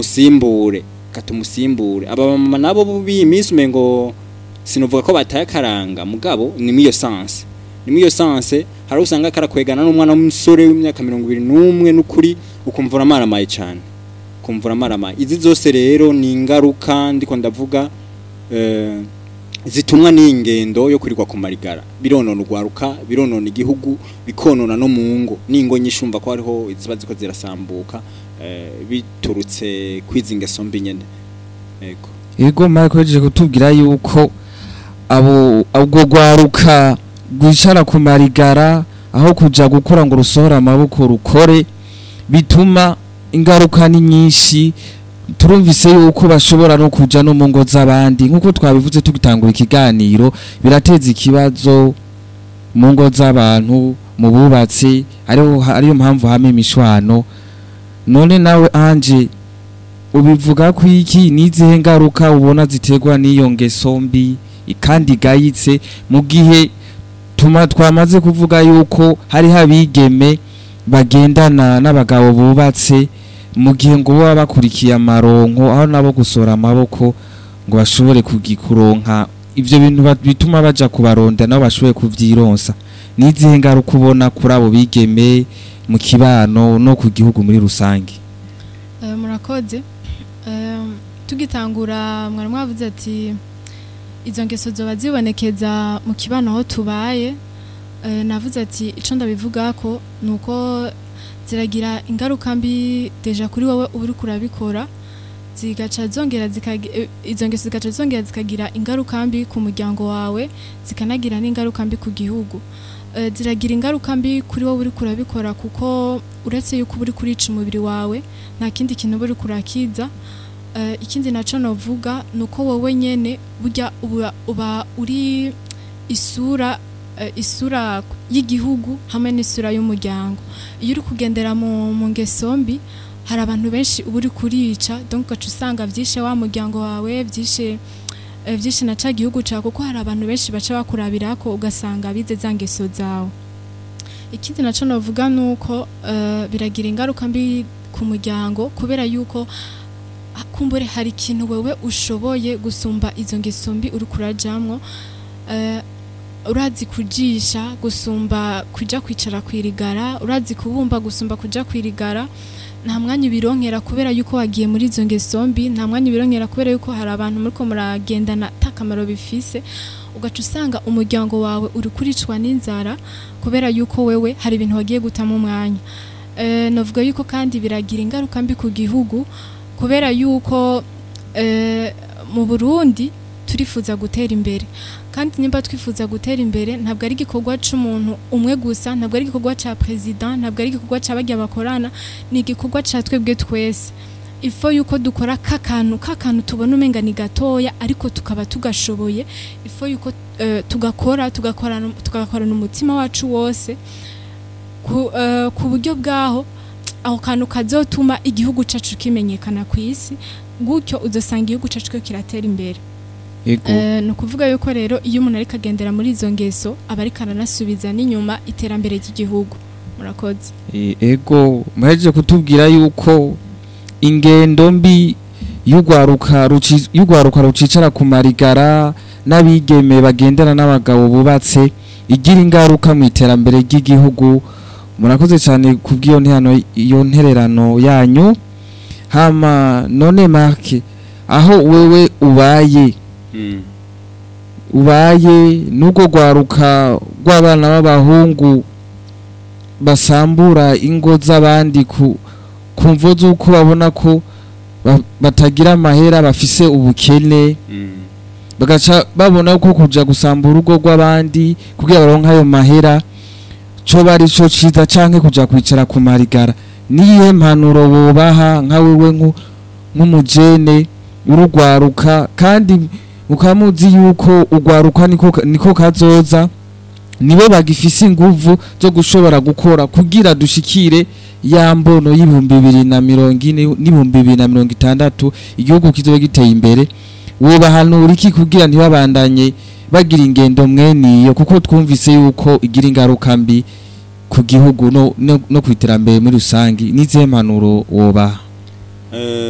musimbure katumusimbure aba mama nabo b'iyi minsi umengo sinovuga ko bataye akaranga mugabo ni muri iyo sanse ni muri iyo sanse hari usanga karakwegana n'umwana w'umusore w'imyaka mirongo ibiri n'umwe n'ukuri ukumva uramaramaye cyane ukumva uramaramaye izi zose rero ni ingaruka ndiko ndavuga eh, zitumwa n'ingendo yo kurirwa ku marigara bironona urwaruka bironona igihugu bikonona no mu ngo n'ingo nyinshi umva ko hariho ziba ziko zirasambuka eh, biturutse kwizi ngeso mbi nyene yego Ego mwakojeje kutubwira yuko abo ubwo gwaruka rwicara ku marigara aho kuja gukora ngo rusohora amaboko rukore bituma ingaruka ni nyinshi turumvise yuko bashobora no kuja no mu ngo z'abandi nk'uko twabivuze tugitangura ikiganiro birateza ikibazo mu ngo z'abantu mu bubatsi ariho ariyo mpamvu hame imishwano none nawe anje ubivuga ko iki n'izihe ngaruka ubona ziterwa n'iyo ngeso mbi kandi igayitse mu gihe tuma twamaze kuvuga yuko hariho abigeme bagendana n'abagabo bubatse mu gihe ngo baba bakurikiye amaronko aho nabo gusora amaboko ngo bashobore kugikuronka ivyo bintu ba- bituma baja kubaronda nabo bashobore kuvyironsa n'izihe ngaruka ubona kuri abo bigeme mu kibano no ku gihugu muri rusange Eh, murakoze Eh, tugitangura mwari mwavuze ati izo ngeso zoba zibonekeza mu kibano aho tubaye Eh, navuze ati ico ndabivuga ko nuko ziragira ingaruka mbi deja kuri wowe uba uriko urabikora zigaca zongera zikagi- eh, izo ngeso zigaca zongera zikagira ingaruka mbi ku muryango wawe zikanagira n'ingaruka mbi ku gihugu Eh, ziragira ingaruka mbi kuri wowe uriko urabikora kuko uretse yuko uba uriko urica umubiri wawe nta kindi kintu uba uriko urakiza Eh, ikindi naco novuga ni uko wowe nyene burya uba, uba uri isura eh, isura y'igihugu hamwe n'isura y'umuryango iyo uri kugendera mu, mu ngeso mbi hari abantu benshi uba uri kurica donc ugaca usanga vyishe wa muryango wawe vyishe eh, vyinshi na ca gihugu cawe kuko hari abantu benshi baca bakurabirako ugasanga bize za ngeso zawe ikindi naco novuga nuko eh, biragira ingaruka mbi ku muryango kubera yuko ah, kumbure hari ikintu wewe ushoboye gusumba izo ngeso mbi uri kurajamwo eh, urazi kujisha gusumba kuja kwicara kwirigara urazi kubumba gusumba kuja kwirigara nta mwanya ubironkera kubera yuko wagiye muri izo ngeso mbi nta mwanya ubironkera kubera yuko hari abantu muriko muragendana atakamaro bifise ugaca usanga umuryango wawe uri kuricwa n'inzara kubera yuko wewe hari ibintu wagiye gutamo umwanya eh, navuga yuko kandi biragira ingaruka mbi ku gihugu kubera yuko eh, mu Burundi turifuza gutera imbere kandi nimba twifuza gutera imbere ntabwo ari igikorwa c'umuntu umwe gusa ntabwo ari igikorwa ca president ntabwo ari igikorwa ca barya bakorana ni igikorwa ca twebwe twese ifo yuko dukora kakantu kakantu tubona umenga ni gatoya ariko tukaba tugashoboye ifo yuko eh, tugakora tugakorana tugakorana umutima wacu wose ku, eh, ku buryo bwaho aho kantu kazotuma igihugu cacu kimenyekana ku isi gutyo uzosanga igihugu cacu ko kiratera imbere ego Eh, ni ukuvuga yuko rero iyo umuntu ariko agendera muri izo ngeso aba ariko aranasubiza n'inyuma iterambere ry'igihugu murakoze E- ego muhejeje kutubwira yuko ingendo mbi y'urwaruka ruci- y'urwaruka rucicara ku marigara n'abigeme bagendana n'abagabo bubatse igira ingaruka mu iterambere ry'igihugu murakoze cyane kubw'iyo ntihano iyo ntererano yanyu hama none marke aho wewe ubaye Mm. ubaye n'ubwo rwaruka rw'abana b'abahungu basambura ingo z'abandi ku ku mvo z'uko babona ko ba- batagira amahera bafise ubukene Mm. bagaca babona ko kuja gusambura urugo rw'abandi kugira baronke ayo mahera co bari co ciza canke kuja kwicara ku marigara niyihe mpanuro bobaha nka wewe nku- nk'umujene urugwaruka kandi mukaba muzi yuko urwaruka niko niko kazoza nibo bagifise inguvu zo gushobora gukora kugira dushikire ya mbono y'ibihumbi bibiri na mirongo ine n'ibihumbi bibiri na mirongo itandatu igihugu kizobe giteye imbere wobahanura iki kugira ntibabandanye bagira ingendo mweniyo kuko twumvise yuko igira ingaruka mbi ku gihugu no, no, no ku iterambere muri rusange n'izihe mpanuro wobaha Eh,